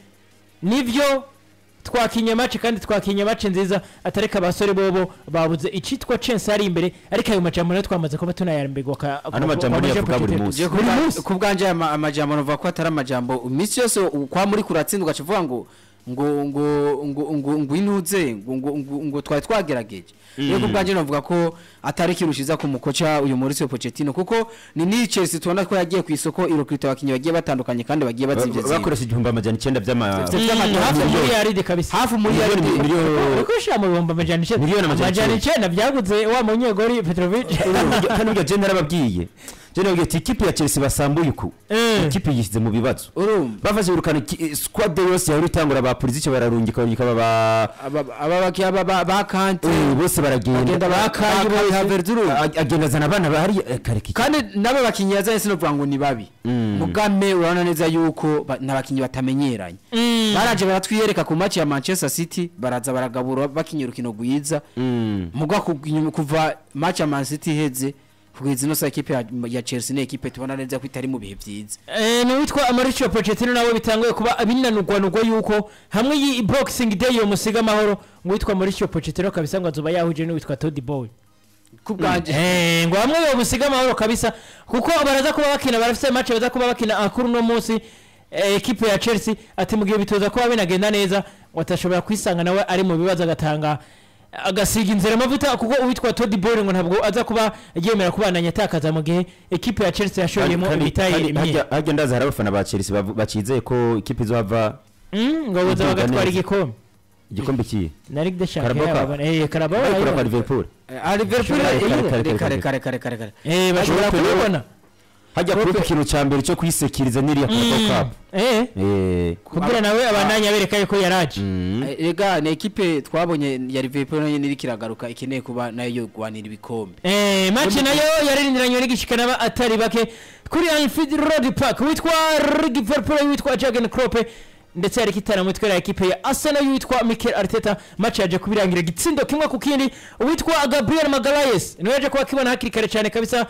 nivyo twakinye match kandi twakinye match nziza atareka abasore bobo babuze icitwa chance ari imbere ariko ayo majambo nayo twamaze kuba tunayarambirwa ka Ano majambo niyo avuga buri munsi. Je ku Buri bwa- munsi. ku bwanje aya ma- amajambo navuga ko atari amajambo iminsi yose u- kwa muri kuratsindwa ugaca ngo ngo ngo ngo ngo ngo inuze ngo ngo ngo ngo twari twagerageje rero ku bwanje navuga ko atari kirushiza ku mukoca uyu Mauricio Pochettino kuko ni ni Chelsea tubona ko yagiye ku isoko irokita abakinnyi bagiye batandukanye kandi bagiye bazivye zivye bakoresha igihumbi amajana icyenda by'ama Vya- Mm, hafi miliyoni. muri yaridi kabisa hafi muri Miliyoni- yaridi miliyoni- uriko ushira mu bihumbi amajana icenda Miliyoni amajana amajana icenda. icenda byaguze wa munyegori Petrovic kandi burya jenda narababwiye jenda nababwiye ati ikipe ya chelsea basambuye uku Eh. ikipe yishyize mu bibazo urumva bafashe birukana ki- squad yose yahora itangura ba politiki bararungika barungika baba aba aba bakiya ba- ba ba Kante Eh, bose baragenda Bagenda bakaye bose. Havertz agenda azana abana bahari eh, kare kiki kandi n'abo bakinnyi yazanye sinovuga ngo ni babi mugame urabona neza yuko ba- ni abakinnyi batamenyeranye baraje baratwiyereka ku match ya manchester city baraza baragabura bakinnye urukino rwiza Mm. muga ku- inyuma- kuva match ya man city iheze kugeza ino saa ekipe ya- ya chelsea ni ekipe tubona neza ko itari mu bihe byiza Eh, ni uwitwa Mauricio Pochettino nawe bitanguye kuba binanurwanurwa yuko hamwe iyi boxing day yo musiga amahoro ngo witwa Mauricio Pochettino kabisa ngo azoba yahuje n'uwitwa Todd Boy ku bwanje Eh, ngo hamwe yo musiga amahoro kabisa kuko baraza kuba bakina barafite match baza kuba bakina akuru no munsi eh, ekipe ya Chelsea ati mu gihe bitoza kuba binagenda neza ngo atashobora kwisanga nawe ari mu bibazo agatanga agasiga inzira amavuta kuko uwitwa Todd Boy ngo ntabwo aza kuba yemera kubandanya atakaza mu gihe ekipe ya Chelsea yashoyemo Kandi- ibitaye kandi imye harya- harya ndaza hari abafana ba chelsea bavu- bakizeye ko ikipe izohava Mm, ngo buza Iduga bagatwara neza. igikombe igikombe kiye na Ligue des Carabao Champions Cup. yabona eh Carabao ariko yabona. kwa liverpool Ah, liverpool Kare, kare, eh, kare, kare kare, kare kare kare kare eh bashobora Ariko rero- kubibona hajya kuba ikintu cya mbere cyo kuyisekiriza n'iriya Carabao Cup eh Eh, kugira nawe abandanye abereka yuko yaraje mm. Eh, Ega ni ekipe twabonye ya Liverpool nayo iri kiragaruka ikeneye kuba nayo yogwanira ibikombe. Eh, match nayo yaririndiranywe n'igishikana ba atari bake kuri Anfield Road Park witwa Liverpool witwa Jurgen Klopp ndetse hari kitana mutwe ya ekipe ya Arsenal witwa Mikel Arteta match yaje kubirangira gitsindo kimwe ku kindi witwa Gabriel Magalhaes niwe yaje kuba kibona hakiri kare cyane kabisa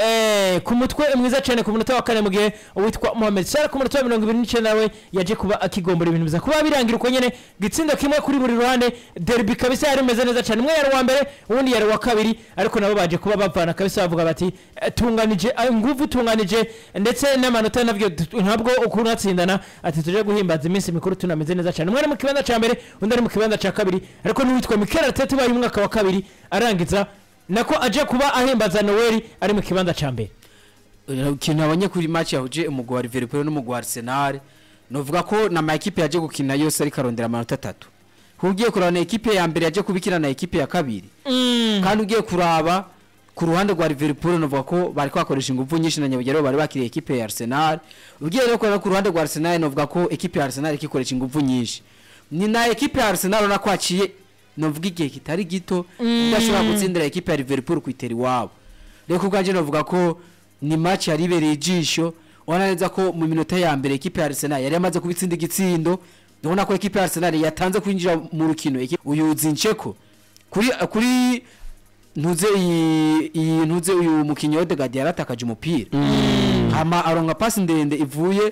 eh, ku mutwe mwiza cyane ku munota wa kane mu gihe uwitwa Mohamed Salah ku munota wa mirongo ibiri n'icyenda nawe yaje kuba akigombora ibintu biza kuba birangira uko nyene gitsindo kimwe kuri buri ruhande derby kabisa yari imeze neza cyane umwe yari uwa mbere uwundi yari uwa kabiri ariko nabo baje kuba bavana kabisa bavuga bati eh, tunganije eh, nguvu tunganije ndetse n'amanota nabyo tu- ntabwo ukuntu atsindana ati tuje guhimbaza iminsi mikuru tunameze neza cyane umwe ari mu kibanza cya mbere undi ari mu kibanza cya kabiri ariko n'uwitwa Mikel Arteta ubaye umwaka wa kabiri arangiza nako aje kuba ahimbaza Noel ari mu kibanza cya mbere Eh, Ikintu nabonye kuri match yahuje umugwi wa Liverpool n'umugwi wa Arsenal novuga ko na ma ekipe yaje gukina yose ariko arondera amanota atatu. Ugiye kuraba na ekipe ya mbere yaje kubikina na ekipe ya kabiri. kandi ugiye kuraba ku ruhande rwa Liverpool novuga ko bari kwakoresha ingufu nyinshi na nyabugero bari bakiriye ekipe ya Arsenal ugiye rero kuraba ku ruhande rwa Arsenal novuga ko ekipe ya Arsenal ikikoresha ingufu nyinshi ni na ekipe ya Arsenal ubona ko haciye novuga igihe kitari gito idashobora gutsindira ekipe ya Liverpool kwitera iwabo rero ku bwanjye novuga ko ni match yari ibereye ijisho ubona neza ko mu minota ya mbere ekipe ya Arsenal yari yamaze kubitsinda igitsindo ubona ko ekipe ya Arsenal yatanze kwinjira mu rukino Ekipe- uyu Zinchenko kuri kuri ntuze iyi iyi ntuze uyu mukinnyi Odegaard yaratakaje umupira hama aronka pasi ndende ivuye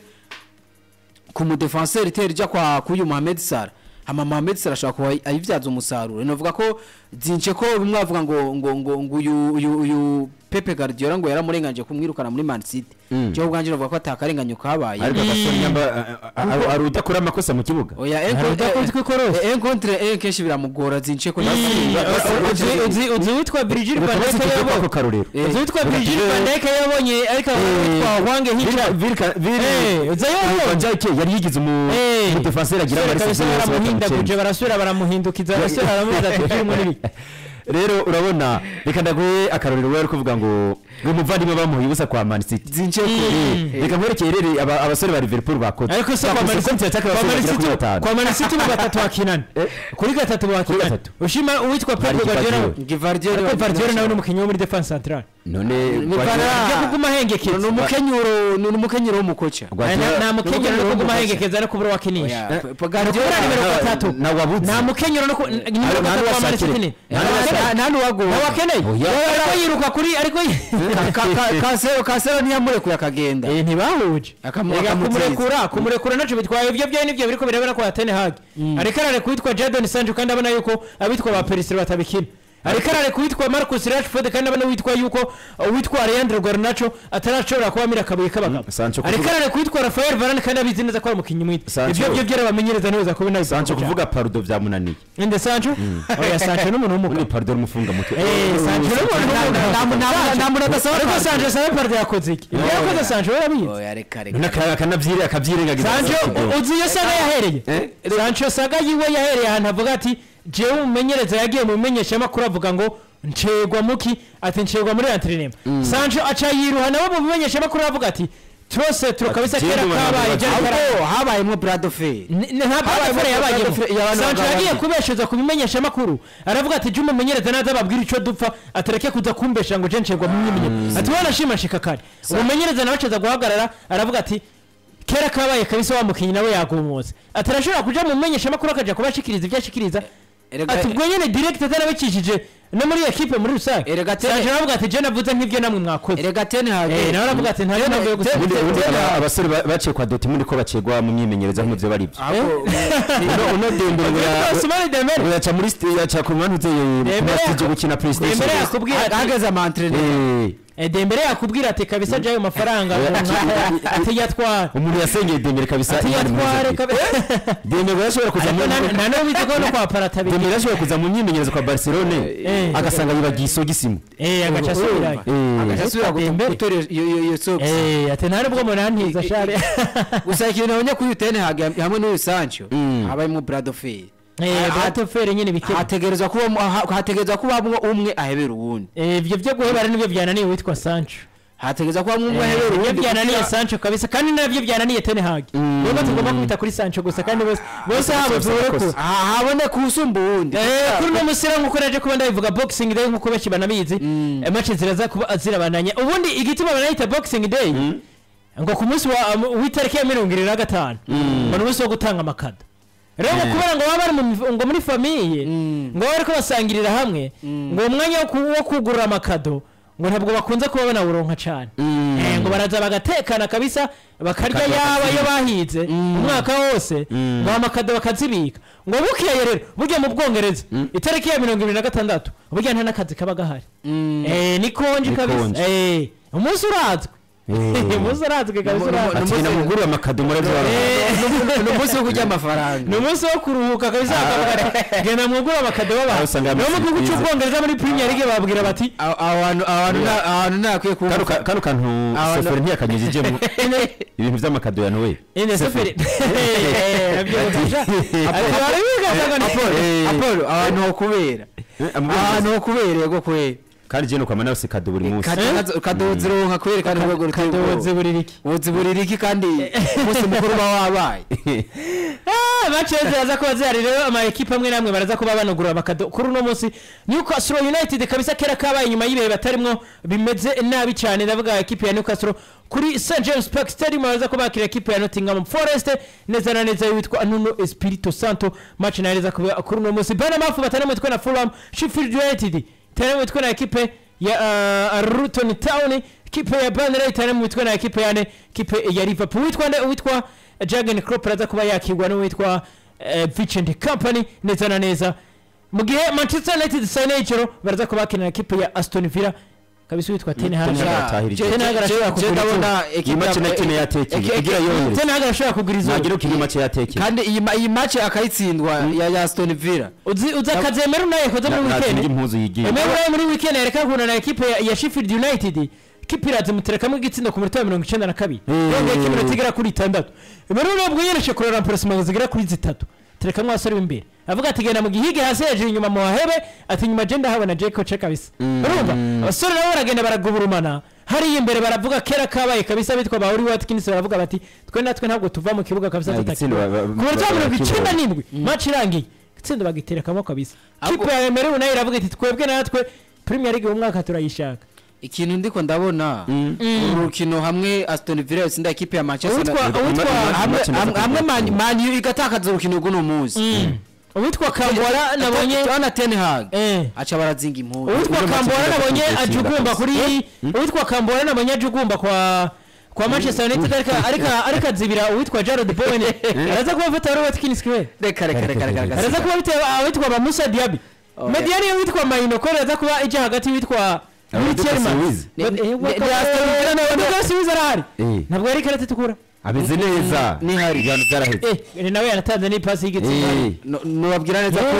ku mudefenseur itera ijya kwa kuyu Mohamed Salah hama Mohamed Salah ashobora kuba ayivyaza umusaruro novuga ko zince ko bimwe bavuga ngo ngo ngo ngo uyu uyu uyu Pepe Guardiola ngo yaramurenganje kumwirukana muri Man City Mm. cyo ubwanje novuga ko atakarenganyo kabaye ariko agasore nyamba ari udakora amakosa mu kibuga oya Hari udakunzwe ikorosi. encontre en kenshi biramugora zince ko Uzi- uzi- uzi witwa Virgil van Dijk ako yabonye karorero Eh, uzi witwa Reka Virgil tujye- van Dijk yabonye ariko witwa Hwange Hicha Eh, uzi yabonye? Vanjake yari yigize umu Eh. umudefenseur agira Sore amarisi kabisa yose baramuhindaguje bakamucenga. barasubira baramuhindukiza barasubira baramuza ati kirimo n'ibi rero urabona reka ndaguhe akarorero wari kuvuga ngo ngo umuvandimwe bamuha ubusa kwa Man City zinjiye Eh, reka nkwerekeye rero aba- abasore ba Liverpool bakoze ariko se kwa Bakoze Man City- konti yataka kwa abasore Man bagera kuri City- batanu. kwa Man City mu batatu bakinana kuri gatatu bakinana gatatu. ushima uwitwa Pep Hari Guardiola Guardiola. Givardiol ariko Guardiola nawe ni umukinnyi wo muri defense central none Guardiola- ajya kuguma ni ahengekeza umukenyero ni umukenyero w'umukoca Guardiola- nta mukenyero no kuguma ahengekeza no kubura wakinisha Oya, P- Guardiola Guardiola nimero na- gatatu na wabuze. nta mukenyero no ku- nimero nta gatatu wa Man City n'uwasakire. ni Nta n'uwasakire. nta n'uwagowe ntawakeneye Oya. ariko yiruka kuri ariko yi- kasero kasero ntiyamurekuye akagenda Eh, ntibahuje Akamu- Ega akamuteza. kumurekura kumurekura naco bitwaye ibyo byayo nibyo biriko birebera kwa Ten Hag ariko arare kuwitwa Jadon Sancho kandi abona yuko abitwa ba Perisic batabikina ariko arare kuwitwa Marcus Rashford kandi abona witwa yuko uh, witwa Leandro Garnacho atarashobora kuba mira akabuye k'abagabo Sancho ariko kuvuga- arare kuwitwa Rafael Varane kandi abizi neza ko ari umukinnyi mwiza Sancho- ibyo byo byarabamenyereza neza ko binazi Sancho kuvuga parudo byamunaniye inde Sancho oya Sancho n'umuntu w'umugabo ubundi parudo n'umufunga mutwe Eh, Sancho n'umuntu w'umugabo nta muntu adasaba ariko Sancho. Sancho sabe parde yakoze iki ibyo yakoze Sancho yarabizi oya reka reka none aka- akanabyire akabyirengagiza Sancho uzi iyo saga yahereye Eh? Sancho saga yiwe yahereye ahantu avuga ati jewe umumenyereza yagiye mu bimenyeshamakuru avuga ngo ncegwa muki ati ncegwa muri antrenema Sancho aca yiruha nawe mu bimenyeshamakuru avuga ati twose turakabisa Ati, kera "Jyewe kabaye umuntu jari kara-" ahubwo habayemo brado fe Ni- ni- nta Habaye bafure mu yabayemo Bradford y'abantu Sancho bagabo yagiye babiri. kubeshuza ku bimenyeshamakuru aravuga ati jya umumenyereza naza ababwira icyo dupfa atareke kuza kumbesha ngo je ncegwa mu myimenyerezo ati wowe nashima nshika kare umumenyereza nawe acaza guhagarara aravuga ati kera kabaye kabisa wa mukinnyi nawe yagumutse ati arashobora kuja mu menyeshamakuru akaja kubashikiriza ibyo ashikiriza Erega- ati ubwo nyene direct atarabikishije no muri ekipe muri rusange Erega tene- Sancho aravuga ati je navuze nk'ibyo namwe mwakoze erega ten hage Eh, nawe aravuga ati nta mpamvu yo gusa ubundi ubundi aba- abasore ba- baciye kwa Dortmund ko bacegwa mu myimenyerezo nk'ivyo bari byo uno uno Dembele ngo ya- Ousmane Dembele ngo yaca muri sti- yaca ku mpande uteye Dembele ku yaku- gukina PlayStation Dembele yakubwira ati hageze amantrenema Eh, Eh, Dembele yakubwira ati kabisa jayo mafaranga ati yatwara umuntu yasengeye Dembele kabisa ati Imana yatware imuhe kabisa Dembele yashobora kuza mu nta n'uwo bizi ko no kwa paratabiri Dembele yashobora kuza mu myimenyerezo kwa Barcelone Eh. agasanga yibagiye isogisimo eh agaca asubirayo Eh. agasubira Dembele. gutora iyo iyo iyo socks eh ati nta nubwo munantiza share gusa ikintu nabonye kuri ten hage hamwe n'uyu sancho Mm. habayemo brado fe eh Ha- batofere nyine bikeye hategerezwa kuba hategerezwa kubamwo umwe ahebera uwundi eh ibyo byo guhebara nibyo byananiye witwa Sancho hategerezwa kubamwo umwe Eh, ahebera ibyo uwundi byananiye kugira- Sancho kabisa kandi nabyo byananiye Ten Hag nubwo tugomba kwita kuri Sancho gusa kandi bose bose habo turekura Ah, haboneka usumba uwundi Eh, kuri uno musira nk'uko naje kuba ndabivuga boxing day nk'uko benshi banabizi eh, match ziraza kuba zirabananya ubundi igituma banayita boxing day ngo ku munsi wa um, w'itariki ya mirongo irindwi na gatanu ngo ni umunsi wo gutanga amakado rero ngo kubera ngo baba bari mu mif- ngo muri famiye ngo baba bariko basangirira hamwe ngo umwanya wo ku- wo kugurura amakado ngo ntabwo bakunze kuba banawuronka cane Eh, ngo baraza bagatekana kabisa bakarya Bakajya yaba iyo bakazibika. bahize umwaka wose ngo amakado bakazibika ngo bukeye rero burya mu bwongereza itariki ya mirongo ibiri na gatandatu burya nta n'akazi kaba gahari Eh, ni konji Ni kabisa konji. Eh, umunsi urazwi Eh. umunsi urazwi kabisa Ni- ni- urazwi ati genda muguru amakado murabyara ni umunsi wo kurya amafaranga ni umunsi wo kuruhuka kabisa bakavuga ati genda mwugure amakado Aho b'abantu usanga niyo mu gihugu bisize. cy'ubwongereza muri premier league babwira bati Aho- aho hantu aho hantu nta- aho hantu ntakwiye kuba kano ka- kano kantu Abantu- soferi ntiyakanyujijemo ibintu by'amakado ya noel ine seferi nabyibuka ati bari bigazaga ni Eh. apolo ahantu ho kubera Eh, amubwiriza- ahantu ho kubera yego kubera kandi je nukwama nawe kado buri munsi kadozi ronka kwerekana urwego ruteye kadoze ubwoba buri riki ubuziburira iki kandi umunsi mukuru uba wabaye baceze baza kuba zihari rero ama ekipe amwe n'amwe baraza kuba banugura amakado kuri uno munsi Newcastle United kabisa kera kabaye inyuma y'ibihe batarimwo bimeze nabi cyane ndavuga ekipe ya Newcastle kuri St James Park Stadium baraza kuba bakira ekipe ya Nottingham Forest neza na neza witwa Nuno Espirito Santo match nahereza kuba kuri uno munsi Bournemouth batana mitwe na Fulham Sheffield United tana mitwe na ekipe ya uh, Luton Town ekipe ya Burnley tana mitwe na ekipe yane ekipe ya Liverpool witwa nde witwa Jurgen Klopp araza kuba yakigwa n'uwitwa eh, Vincent Company neza na neza mu gihe Manchester United saa yine y'ijoro baraza kuba bakinira ekipe ya Aston Villa kabisa witwa Ten Hag Ten Hag Ja, atahirije. je- Ten Hag je- arashobora je kugura ndabona iyi ekipe mace ya- na tene yatekeye Eki- igira yohereza Ten Hag arashobora kugura izuba nagira uko iyi mace yatekeye kandi iyi ma- iyi match akayitsindwa ya ya Aston Villa uzi uzi akazemera unaye koze muri natinga weekend impuzu yigiye Emera unaye muri weekend yareka guhura na ekipe ya- ya Sheffield United ekipe iraza muterekamo igitsindo ku minota ya mirongo icyenda na kabiri Mm. yongeye ko iminota igera kuri itandatu Emera unaye ubwo yereje kurora remplacement zigera kuri zitatu terekamo abasore b'imbere avuga ati genda mu gihige hasi hejuru inyuma mu hahebe ati nyuma je ndahabona je koce kabisa urumva abasore nabo baragenda baragubulumana hariya imbere baravuga kera kabaye kabisa bitwa ba Uri Watkins baravuga bati twe natwe ntabwo tuva mu kibuga kabisa Ah, igitsina ba- ba- ku buryo ba- mirongo icyenda bakibonye. n'indwi match irangiye itsinda bagiterekamo kabisa Ahubwo- kipe ya Emery nayo iravuga iti twebwe natwe Premier League uyu mwaka turayishaka ikintu ndiko ndabona uru rukino hamwe Aston Villa yatsinda ikipe ya Manchester Uwitwa- United. uwitwa- hamwe Match hamwe- hamwe ndaza Man- Man U igatakaza urukino rw'uno munsi uwitwa Kambora nabonye Tubona Ten Hag eh aca barazinga impuzu uwitwa Uburyo Kambora match nabonye igatsinda ajugumba kabisa. kuri uwitwa Kambora nabonye ajugumba kwa kwa Manchester United ariko ariko ariko azibira uwitwa Jared Bowen araza kuba afata Uri Watkins kwe reka reka reka reka reka araza kuba bitewe awitwa ba Musa Diaby Oh, Mediani witwa Maino ko araza kuba ijya hagati witwa Abdul Tierman Suiz. Ni- ni- ni- ni Aston Villa nawe- Abdul Suiz arahari Eh. ntabwo yari karate tukura ameze neza Ni hari. ibintu byaraheze eh nawe yanatanze n'ipasi y'igitsina Eh, No- nubabwira neza ko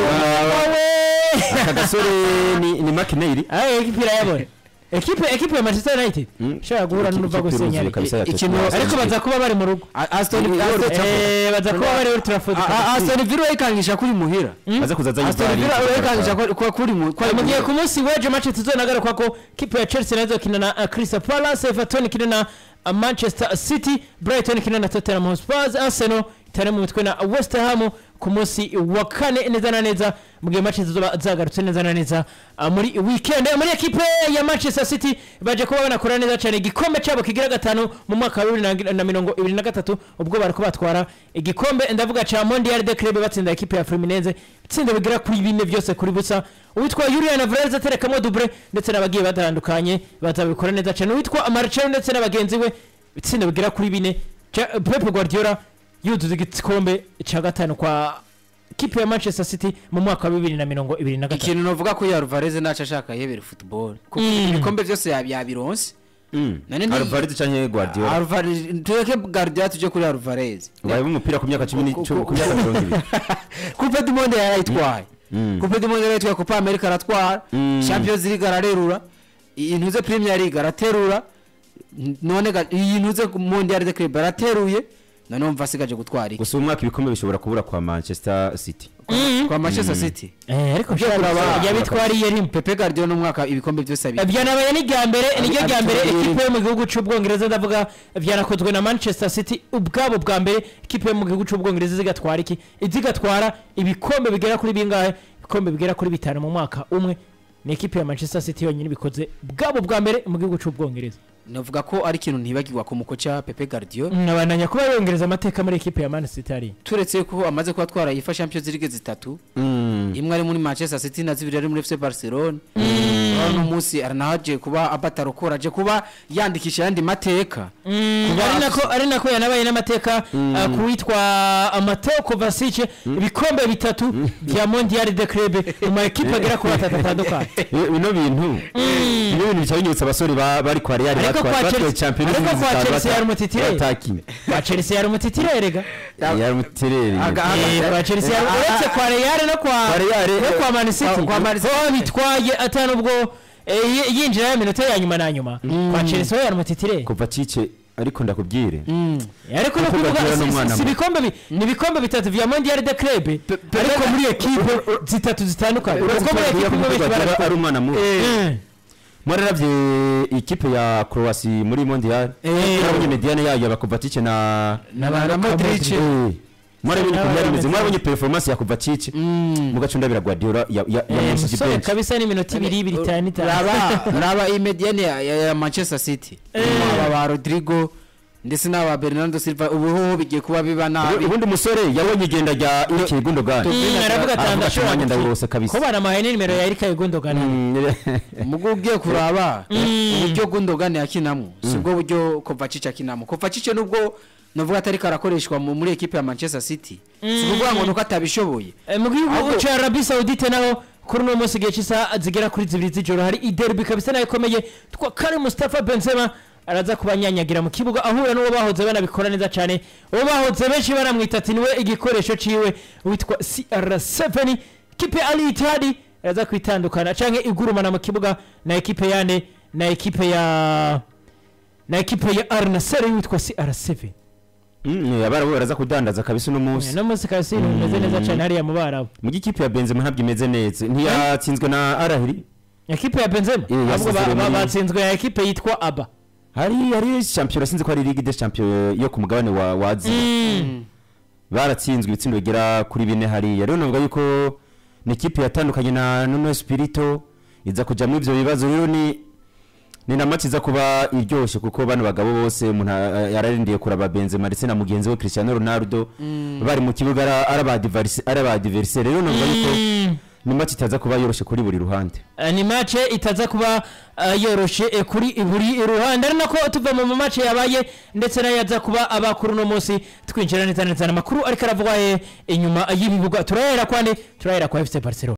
wowe aka gasore ni ni makineri ayo ekipe irayabona ekipe ekipe ya Manchester United Mm. ishobora guhura n'uruva gusenyari ikintu- ariko baza kuba bari mu rugo A- Aston Ni- Aston- Eh, baza kuba bari Old Trafford A- A- Aston Villa yikangisha kuri muhira aza kuzaza Aston Villa yikangisha ko- ko kuri mu ko ari mu gihe ku muhira. munsi w'ejo match tuzonagaruka ko kipe ya Chelsea nazo kina na uh, Crystal Palace Everton kina na uh, Manchester City Brighton kina na Tottenham Hotspur Arsenal itari mu mitwe na West Ham ku munsi wa kane neza na neza mu gihe match zizoba zagarutse neza na neza uh, muri weekend muri ekipe ya Manchester City baje kuba banakora neza cyane igikombe cyabo kigira gatanu mu mwaka wa bibiri na- na mirongo ibiri na gatatu ubwo bariko batwara igikombe ndavuga ca Mondial de Club batsinda ekipe ya Fluminense itsinda bigera kuri bine byose kuri busa uwitwa Julian Alvarez aterekamo double ndetse n'abagiye batandukanye bazabikora neza cyane uwitwa Marcelo ndetse n'abagenzi we itsinda bigera kuri bine Ca- Pep Guardiola yuzuza igikombe cya gatanu kwa kipe ya Manchester City mu mwaka wa bibiri na mirongo ibiri na gatatu ikintu novuga ko ya Alvarez naca ashaka yebera football kuko Mm. ibikombe byose yabi- yabironse Nani ni- Alvarez canke Guardiola Alvarez tureke Guardiola tuje kuri Alvarez ubaye umupira ku myaka 10 Ku- ku ku- myaka 20 Coupe du Monde yarayitwaye Mm. Coupe du Monde yarayitwaye Copa America aratwara Mm. Champions League ararerura iyi ntuze Premier League araterura N- none ga- iyi ntuze Mondial de Club arateruye none umva asigaje gutwara iki gusa uyu mwaka ibikombe bishobora kubura kwa Manchester City kwa Manchester City eh ariko Byo kuraba- yabitwariye rimwe Pepe Guardiola n'umwaka ibikombe byose abi byanabaye n'irya mbere niryo rya mbere Abitwariye ekipe yo mu gihugu cy'ubwongereza ndavuga byanakozwe na manchester city ubwabo bwa mbere ekipe yo mu gihugu cy'ubwongereza zigatwara iki zigatwara ibikombe bigera kuri bingahe ibikombe bigera kuri bitanu mu mwaka umwe ni ekipe ya manchester city yonyine bikoze bwabo bwa mbere mu gihugu cy'ubwongereza navuga ko ari ikintu ntibagirwa ku mukoca Pepe Guardiola nkabandanya kuba yongereza amateka muri ekipe ya man city ari turetse ko amaze kuba atwara yifa Champions League zitatu imwe ari muri Manchester City na zibiri ari muri FC Barcelona uno munsi aranaje kuba abatarokora aje kuba yandikisha yandi mateka ari nako ari nako yanabaye n'amateka uh, ku witwa Mateo Kovacic ibikombe bitatu bya Mondial de Club mu ma ekipe agera kuri atatu atandukanye Bi- bino bintu bino bintu bica binyibutsa abasore ba- bari kwa Real Ariko batwaye kwa batwaye Chelsea- Champions ariko League kwa zitanu Chelsea bata- yari umutitire. batakinnye. kwa Chelsea yari umutitire rega yari umutireri Aga- Eh, kwa Chelsea yari Ah, ah, uretse kwa Real no kwa Kwa Real, no eh, kwa Man City kwa- kwa Man City. ho bitwaye atanu ubwo eh, yi- yinjira ya minota ya nyuma na nyuma kwa Chelsea ho yari umutitire kuva cice ariko ndakubwire ariko no Pep kuvuga Guardiola si- n'umwana si- si muto. ibikombe bi- ni ibikombe bitatu vya Mondial de Club ariko muri ekipe zitatu zitandukanye uretse kuko muri ko ekipe imwe benshi Guardiola barabikora. ari umwana muto Eh. mwararavye ikipe ya Croatia muri mondial mwarabonye mediane yayo ya Kovacic na na na Modric Eh, mwarabonye ukuntu yari imeze N'abameze. mwarabonye performance ya Kovacic mugaca ndabira Guardiola ya ya Eh, yamushije musore bench kabisa n'iminota ibiri ibiri itanu itanu raba raba imediane ya, ya, ya Manchester City aba ba Rodrigo ndetse n'aba Bernardo Silva ubu ho bigiye kuba biba nabi ubundi musore yabonye igenda rya Ilkay Gundogan Mm, aravuga ati Aravuga ati, ndashobora "Nanjye gukina." ndawurose kabisa ko banamuhaye nimero ya Erika Gundogan Mm, mugo ugiye kuraba uburyo Gundogan yakinamo sibwo buryo Kovacic akinamo Kovacic nubwo navuga atari karakoreshwa mu- muri ekipe ya Manchester City si ukuvuga ngo nuko atabishoboye Eh, mu gihugu Ahubwo- cya Arabie Saoudite naho kuri uno munsi igihe cy'isaha zigera kuri zibiri z'ijoro hari iderby kabisa nayo ikomeye twa Karim Mustafa Benzema araza kubanyanyagira mu kibuga ahura n'uwo bahoze banabikora neza cyane uwo bahoze benshi baramwita ati niwe igikoresho ciwe witwa CR7 kipe ya Al Ittihad araza kwitandukana canke igurumana mu kibuga na ekipe yane na ekipe ya na ekipe ya Al Nassr witwa CR7 Mm, abarabu baraza kudandaza kabisa uno munsi no munsi kabisa ibintu bimeze neza cyane hariya mu barabu mu gikipe ya Benzema ntabwo imeze neza ntiyatsinzwe na Arahiri ekipe ya benzema Eh, ahubwo yasize ba- ba- muri- batsinzwe na ekipe yitwa aba hari hari champion sinzi ko ari Ligue des Champions yo ku mugabane wa wa Aziya baratsinzwe ibitsindo bigera kuri bine hariya rero navuga yuko ni ikipe yatandukanye na Nuno Espirito iza kuja muri ivyo bibazo rero ni ni na match iza kuba iryoshye kuko bano bagabo bose umuntu a- yararindiye kuraba Benzema ndetse na mugenzi we Cristiano Ronaldo bari mu kibuga ara- ari abadiverse ari abadiversaire rero navuga yuko ni match itaza kuba yoroshe kuri buri ruhande Eh, ni mace itaza kuba eh, yoroshe eh, kuri buri ruhande ari nako tuva mu mace yabaye ndetse nayo yaza kuba abakuru uno munsi twinjira neza neza amakuru ariko aravugwa eh, inyuma y'ibibuga turahera kwande turahera kwa FC Barcelona